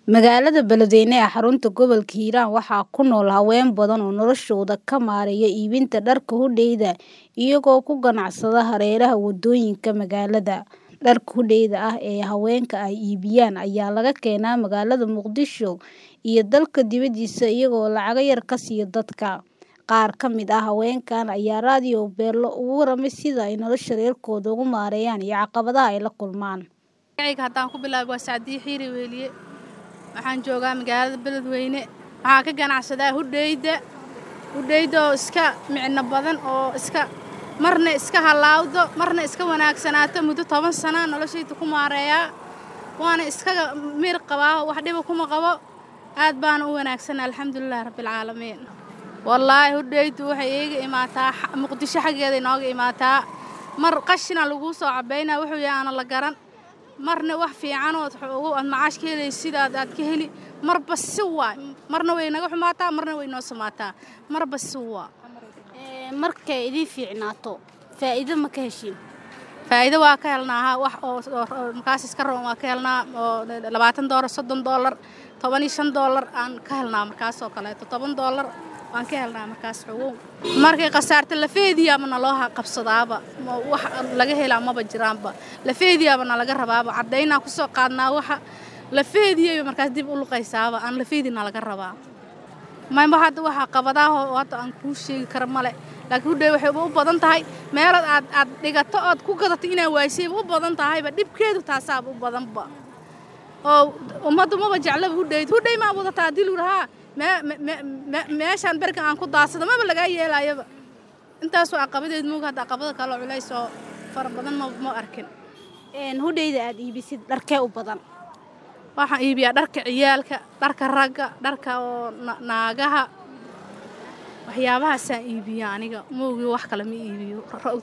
Magaalada Beledweyne ee xarunta gobolka Hiiraan waxaa ku nool haween badan oo noloshooda ka maareeya iibinta dharka hudheeda iyagoo ku ganacsada hareeraha waddooyinka magaalada. Dharka hudheeda ah ee haweenka ay iibiyaan ayaa laga keenaa magaalada Muqdisho iyo dalka dibadiisa iyagoo lacag yar ka siiya dadka. Qaar ka mid ah haweenkan ayaa raadiyo Beelo uga warramay sida ay nolosha reerkooda ugu maareeyaan iyo caqabadaha ay la kulmaan. magacayga haddaan ku bilaabo waa Sacdiye Xiiri Weeliye waxaan joogaa magaalada Beledweyne waxaan ka ganacsadaa hudheeyda hudheeyda oo iska micno badan oo iska marna iska halaawdo marna iska wanaagsanaato muddo toban sana noloshayda ku maareeyaa waana iskaga mir qabaa wax dhiba kuma qabo aad baana u wanaagsan alxamdulilah rabbilcaalamiin wallaahi hudheeydu waxay iiga imaataa xa- muqdisho xaggeeda inooga imaataa mar qashina laguu soo cabaynaa wuxuu yahay aana la garan marna wax fiicanood ugu aad macaash ka helaysid aad aad ka heli marba si waay marna way naga xumaataa marna way noo samaataa marba si waa Markay idin fiicnaato faa'iido ma ka heshiin? faa'iido waa ka helnaa ha wax oo oo- oo markaas iska roon waa ka helnaa oo labaatan doolar soddon doolar toban iyo shan doolar aan ka helnaa markaas oo kaleeto toban doolar waan ka helnaa markaas xogow markay khasaarto lafeediyaaba naloo ha- qabsadaaba ma- wax laga helaa maba jiraanba lafeediyaaba nalaga rabaaba caddaynaa kusoo qaadnaa waxa lafeediyayba markaas dib u luqaysaaba aan lafeedi nalaga rabaa mayba hadda waxaa qabadaah oo hadda aan kuu sheegi kara male laakiin hudhey waxay u badan tahay meelood aad aad dhigato ood ku gadato inaa waysayba u badan tahayba dhibkeedu taasaaba u badanba oo ummaddu maba jeclaba hudheyd hudhey maa wadataa haddii lagu dhahaa mee- me- me- me- meeshaan berkan aan ku daadsado maba lagaa yeelaayaba intaas waa caqabadeed mooga hadda caqabada kale oo culays oo fara badan ma ma arkin Een hudheeda aad iibisid dharkee u badan. waxaan iibiyaa dharka ciyaalka dharka ragga dharka oo na- naagaha waxyaabahaasaan iibiyaa aniga moogi wax kale ma iibiyo Ra-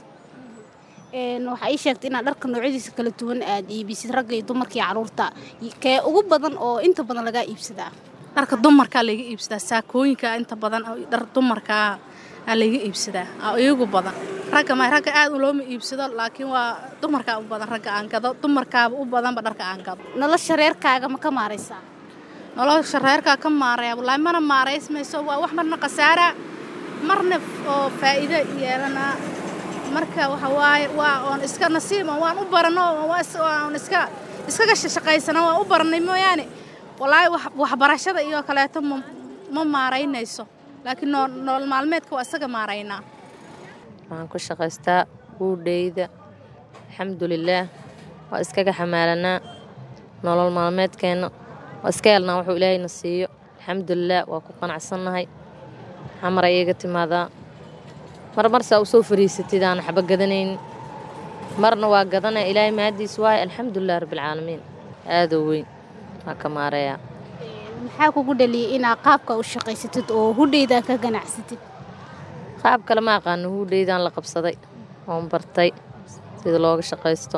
Een waxaa ii sheegtay inaad dharka noocyadiisa kala duwan aad iibisid ragga iyo dumarka iyo carruurta. Kee ugu badan oo inta badan lagaa iibsadaa? dharka dumarkaa layga iibsadaa saakooyinka inta badan oo dhar dumarkaa aa layga iibsadaa aa iyagu badan ragga ma ragga aad looma iibsado laakiin waa dumarkaa u badan ragga aan gado dumarkaaba u badanba dharka aan gado Nolosha reerkaaga ma ka maaraysaa? nolosha reerkaa ka maaraya wallaahi mana maaraysmayso waa wax marna khasaara marna oo faa'iido yeelanaa marka waxa waaye waa oon iska nasiib oo waan u barano oo waa is- waan iska iskaga shaqaysana waan u baranay mooyaane wallaahi wax waxbarashada iyo kaleeto ma ma maaraynayso laakiin noo nolol maalmeedka waa isaga maaraynaa waxaan ku shaqaystaa hudheyda alxamdulilaah waa iskaga xamaalanaa nolol maalmeedkeenna waa iska helnaa wuxuu ilaahayna siiyo alxamdulilaah waa ku qanacsannahay xamar ayaga timaadaa mar marsaa u soo fariisatid aan waxba gadanaynin marna waa gadanaya ilaahay mahadiis waaye alxamdulilah rabbilcaalamiin aadoo weyn waa ka maareeyaa Maxaa kugu dhaliyay inaad qaabka u shaqaysatid oo hudheeda ka ganacsatid? qaab kale ma aqaano hudheydaan la qabsaday oon bartay sida looga shaqaysto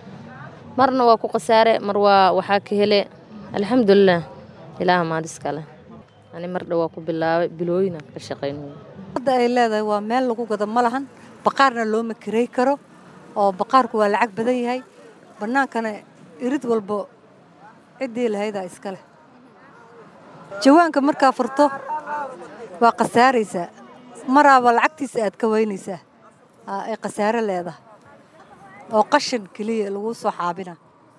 marna waa ku khasaare mar waa waxaa ka hele alxamdulilaah ilaaha maadiska leh ani mar dhow waa ku bilaabay bilooyinaan ka shaqaynaya hadda ay leedahay waa meel lagu gado ma lahan baqaarna looma kirey karo oo baqaarku waa lacag badan yahay bannaankana irid walbo ciddii lahaydaa iska leh jawaanka markaa furto waa khasaaraysaa maraaba lacagtiisa aad ka weynaysaa aa ay khasaare leedahay oo qashin keliya lagu soo xaabina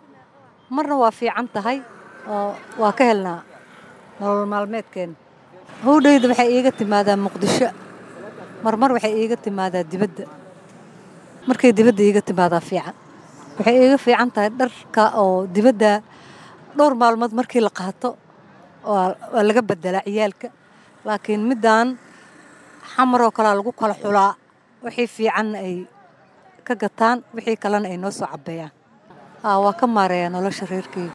marna waa fiican tahay oo waa ka helnaa nolol maalmeedkeena howdheyda waxay iiga timaadaa muqdisho marmar waxay iiga timaadaa dibadda markay dibadda iiga timaadaa fiican waxay iiga fiican tahay dharka oo dibadda dhowr maalmood markii la qaato waa waa laga bedelaa ciyaalka laakiin middaan xamaroo kalea lagu kala xulaa wixii fiicanna ay ka gataan wixii kalena ay noo soo cabbeeyaan aa waa ka maareeyaa nolosha reerkeyga